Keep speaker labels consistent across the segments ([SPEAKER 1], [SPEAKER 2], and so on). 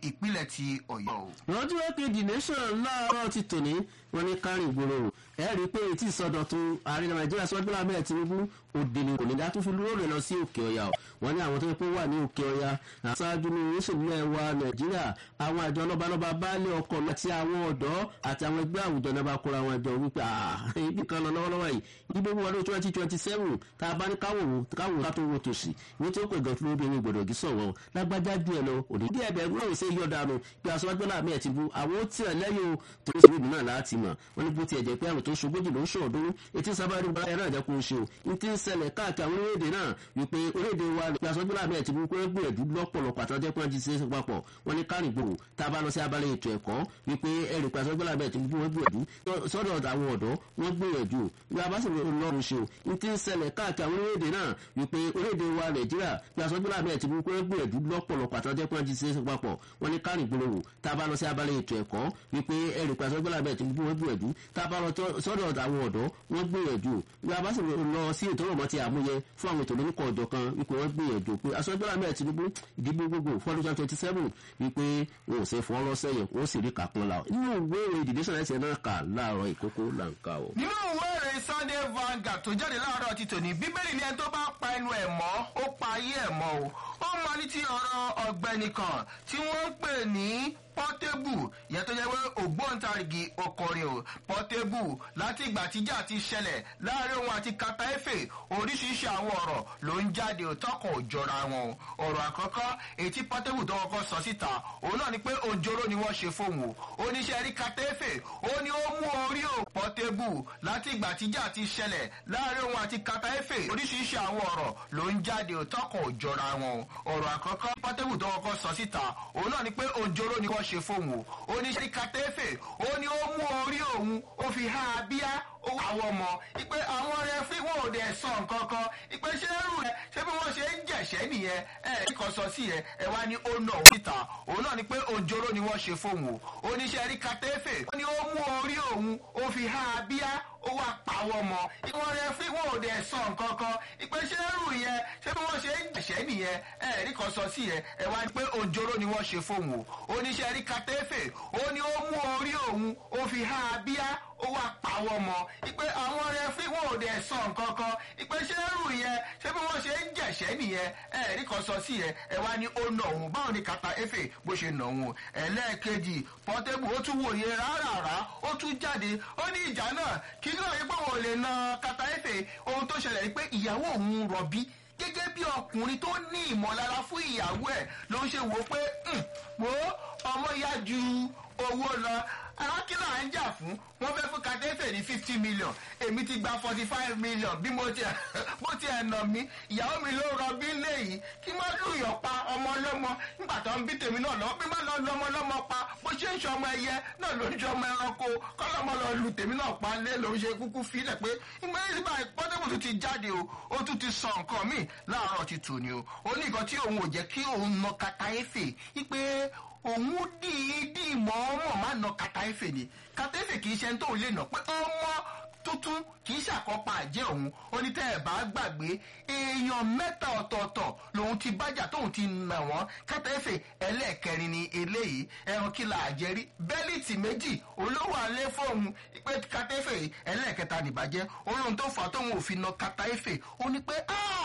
[SPEAKER 1] ìpínlẹ̀ ti ọ̀yọ́ o.
[SPEAKER 2] lọ́jọ́ wọ́n kejì nation láàárọ̀ ti tòní wọ́n ní kárìn ìgboro ẹ rí i pé etí ìsọdọ̀tun ààrẹ nàìjíríà sọ́jú bọ́lá mẹ́rin tinubu òde ni kò ní dá tó fi lóòrè lọ sí òkè ọ̀yà o wọ́n ní àwọn tó yẹ kó wà ní òkè ọ̀yà àṣáájú ní oríṣiríṣi ẹwà nàìjíríà àwọn àjọ lọ́balọ́ba baálé ọkọ̀ àti àwọn ọ̀dọ́ àti àwọn ẹgbẹ́ àwùjọ náà bá kóra wọn jọ wípé ibi kan lọ lọ́wọ́lọ́wọ́ yìí ibi wọn ọdún twenty twenty seven tá a bá ní káwòrán káwòrán ká tó wo tòsí ní tí ó pè gan fún obìnrin gbọdọ̀ gí sọ̀wọ́ lágbájá díẹ̀ lọ òní díẹ̀ bẹ́ẹ̀ náà ṣe yọ̀ dànù bí aṣọ gbọ́dọ̀ àmì ẹ̀ ti bu àwọn ó tiẹ̀ lẹ́yìn o tó ń sèwédìí náà láti mọ̀ wọ́n ní bó tiẹ̀ jẹ́ pé àwọn tó ń ṣogójì ló ń ṣọ̀ọ́dún etí sábàárì bá ẹ̀rọ àjẹkù ń ṣe o ní ti ń ṣẹlẹ̀ káàkiri àwọn orílẹ̀-èdè náà wípé orílẹ̀-èdè wa bí aṣọ gbọ́dọ̀ àmì ẹ̀ ti bu pé gbìyànjú lọ́pọ̀lọpọ̀ àtàjẹ́ pé wọ́n ti ṣe é papọ̀ wọ́n ní kárìn gbòòrò tá a bá lọ sí abalẹ̀ ètò ẹ̀kọ́ wípé ẹ̀rì pé aṣọ gbọ́dọ̀ àmì ẹ̀ ti bu wọ́n gbìyànjú sọ́dọ̀ àwọn ọ̀dọ́ wọ́n gbìyànjú bí a bá sì lọ́rùn ṣe o ní ti ń ṣẹlẹ̀ káàkiri àwọn orílẹ̀-èdè náà wípé orílẹ̀-èdè wa nàìjíríà bí aṣọ gbọ́dọ̀ àmì ẹ̀ ti bu pé gbìyànjú lọ́pọ̀lọpọ̀ àtàjẹ́ pé wọ́n ti ṣe é papọ̀ wọ́n ní kárìn gbòòrò tá a bá lọ sí abalẹ̀ ètò ẹ̀kọ́ wípé ẹ̀rì pé aṣọ gbọ́dọ̀ àmì ẹ̀ ti bu wọ́n gbìyànjú tá a bá lọ sọ́dọ̀ àwọn ọ̀dọ́ wọ́n gbìyànjú bí a bá sì lọ sí ètò ọ̀rọ̀ ti àmúyẹ fún àwọn ètò lórúkọ ọ̀dọ́ kan wípé wọ́n gbìyànjú pé aṣọ́gbọ́n àmì Tinubu ìdìbò gbogbo fọ́dún twenty seven wípé wọn ò ṣe fọ́ lọ́sẹ̀yìn ó sì rí kàkún la nínú ìwé ìròyìn ìdìbò sọ̀rọ̀ ẹ̀sẹ̀ náà kà láàárọ̀ ìkókó là ń kà o.
[SPEAKER 1] nínú ìwé ìròyìn Sunday Vanguard tó jáde láàárọ̀ ti tòní bíbélì ni ẹni tó bá pa ẹnu ẹ̀ mọ́ ó pa ayé ẹ̀ mọ́ o ó mọ ní ti ọ̀rọ̀ ọ̀gbẹ́ni kan tí wọ́n ń pè ní pọ́tébù yẹn tó jẹ́ pé ògbóǹtarìgì ọkọrin o pọ́tébù láti ìgbà tíjà ti ṣẹlẹ̀ láàrin òun àti kata efe oríṣiríṣi àwọn ọ̀rọ̀ ló ń jáde òtọ́kọ̀ òjọra wọn o ọ̀rọ̀ àkọ́kọ́ ètí pọ́tébù tó kọ́kọ́ sọ síta òun náà ni pé òjòrò ni wọ́n ṣe fóun o oníṣẹ́ rí kata efe ó ní ó mú orí o pọ́tébù láti ìgbà tíjà ti ṣẹlẹ̀ láàrin òun àti kata efe oríṣiríṣi àwọn ọ̀rọ̀ ló ń jáde òtọ́kọ̀ òjọra wọn o ọ̀rọ̀ àkọ́kọ́ pọ́tébù tó kọ́kọ́ sọ síta òun náà ni pé òjòrò ni wọ́n ṣe fóun o oníṣẹ́ kàtẹ́fẹ̀ ó ní ó mú orí òun ó fi há abíyá owó àwọn ọmọ ìpè àwọn rẹfí wọn ò dẹ̀ sọ nǹkan kan ìpè ṣé rù rẹ ṣé bí wọ́n ṣe ń jẹ̀ṣẹ́ nìyẹn ẹ kàn sọ sí yẹn ẹ wá ní ó nà ó síta òun náà ni pé òjòrò ni wọ́n ṣe fóun o oníṣẹ́ rí kàtẹ́fẹ̀ ó ní ó mú orí òun ó fi há abíyá ó wá pa àwọn ọmọ ìwọ̀n rẹ fí wọn ò dẹ̀ sọ nǹkan kan ìpè ṣé rù yẹn ṣé bí wọ́n ṣe ń jẹ̀ṣẹ́ nìyẹn ẹ rí kan sọ sí yẹn ẹ wá ní pé òjòrò ni wọ́n ṣe fóun o oníṣẹ́ rí kàtẹ́fẹ̀ ó ní ó mú orí òun ó fi há abíyá ó wá pa àwọn ọmọ ìpè àwọn rẹfí wọn ò dẹ̀ sọ nǹkan kan ìpè ṣé rù yẹn ṣé bí wọ́n ṣe ń jẹ̀ṣẹ́ nìyẹn ẹ rí kan sọ sí yẹn ẹ wá ní ó nà òun báwo ni kàtà efe bó ṣe nà òun ẹlẹ́ẹ̀kejì pọ́tébù ó tún wòye rárá ó tún jáde ó ní ìjà náà kí ló yẹ pé wọn ò lè na kàtà efe ohun tó ṣẹlẹ̀ ni pé ìyàwó òun rọ̀bí gẹ́gẹ́ bí ọkùnrin tó ní ìmọ̀lára fún ìyàwó ẹ̀ ló ń ṣe wò pé wo ọmọ ya ju owó lọ àwọn kí náà ń jà fún wọn fẹ́ fún kàtẹ́fẹ̀ ní fifty million èmi ti gba forty five million bí mo ti bó ti ẹ̀ nà mí ìyàwó mi ló rọbí léyìí kí má lùyọ̀ pa ọmọ ọlọ́mọ nígbà tó ń bí tèmi náà lọ́wọ́ bí má lọ lọ́mọ ọlọ́mọ pa bó ṣe ń ṣe ọmọ ẹyẹ náà ló ń ṣe ọmọ ẹranko kọ́lọ́mọ lọ lu tèmi náà pa lé ló ń ṣe kúkú filẹ̀ pé ìgbà yìí bá pọ́tẹ́bù tún ti jáde o ó tún ti sọ nǹkan míì láàárọ̀ ti tù ní o ó ní nǹkan tí òun ò jẹ́ kí òun nà kàtàyéfè wípé òun dìídì mọ́ọ́mọ́ má nà kàtàyéfè ni kàtàyéfè kì í ṣe ń tóun lè nà pé ọmọ tuntun kì í ṣàkópa àjẹ́ òun ó ní tẹ́ ẹ̀ bá gbàgbé èèyàn mẹ́ta ọ̀tọ̀ọ̀tọ̀ lòun ti bájà tóun ti nà wọ́n kátẹ́fẹ̀ ẹlẹ́ẹ̀kẹrin ni eléyìí ẹran kí la àjẹrí bẹ́líìtì méjì olówó alẹ́ fóun pé kátẹ́fẹ̀ ẹlẹ́ẹ̀kẹta nìbàjẹ́ olóhun tó fà á tóun ò fi na kátẹ́fẹ̀ ó ní pé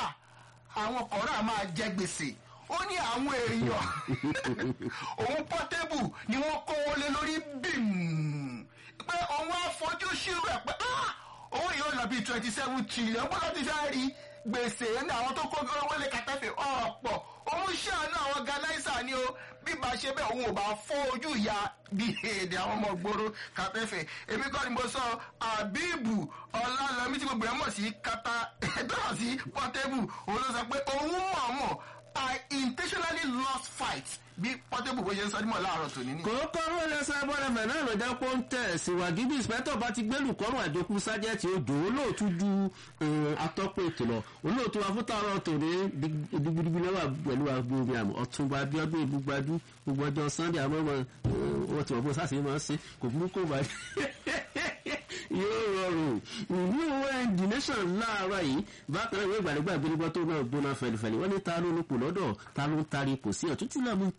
[SPEAKER 1] àwọn kọ̀ọ̀rọ̀ máa jẹ gbèsè ó ní àwọn èèyàn òun pọ́tébù ni wọ́n kówó lé lórí bíìmù pé òun á fojú ṣírò ẹ̀ pé owó yóò lọ bíi twenty seven trillion bọ́lá ti fẹ́ rí gbèsè ní àwọn tó kó owó lé kàtẹ́fẹ̀ ọ̀pọ̀ òun ṣàánú àwọn ganaisa ni o bí bá ṣe bẹ́ẹ̀ òun ò bá fọ́ ojú ìyá bí èdè àwọn ọmọ gbòòrò kàtẹ́fẹ̀ èmi kọ́ ni mo sọ àbíbù ọ̀làlọ́mí tí gbogbo ẹ̀ mọ̀ sí kata ẹ̀dọ́ sí pọ́tébù òun ló sọ pé òun mọ̀ mọ̀ I intentionally lost fight bí pọ́tébù bó ṣe ń sọ nímọ̀ láàárọ̀ tòní ni.
[SPEAKER 2] kò kọ́rọ́ ẹlẹ́sẹ̀ bọ́lẹ̀mẹ̀ náà lọ́jà pọ́ ń tẹ̀ síwájú bí ìsìpẹ́tọ̀ bá ti gbẹ́lù kọ́rùn àjọkú sájẹ́tì odò olóòtú ju atọ́pọ̀ ètò lọ olóòtú afúntàrọ̀ tòní digbidigbi lẹ́wà pẹ̀lú agbóhùn àmọ́ ọ̀túnba abiodun ìbúgbadú gbogbo ọjọ́ sunday àmọ́ wọn ti wọ́n bó sáṣẹ́ máa ń ṣe kò burúkú bá yóò rọrùn ìlú the nation láàárọ̀ yìí bákan náà ìwé ìgbàlógbà ìgbélégbọ́ tó náà gbóná fẹlifẹli wọ́n ní ta ló lóko lọ́dọ̀ ta ló ń tari kò sí ọ̀tún tí náà mú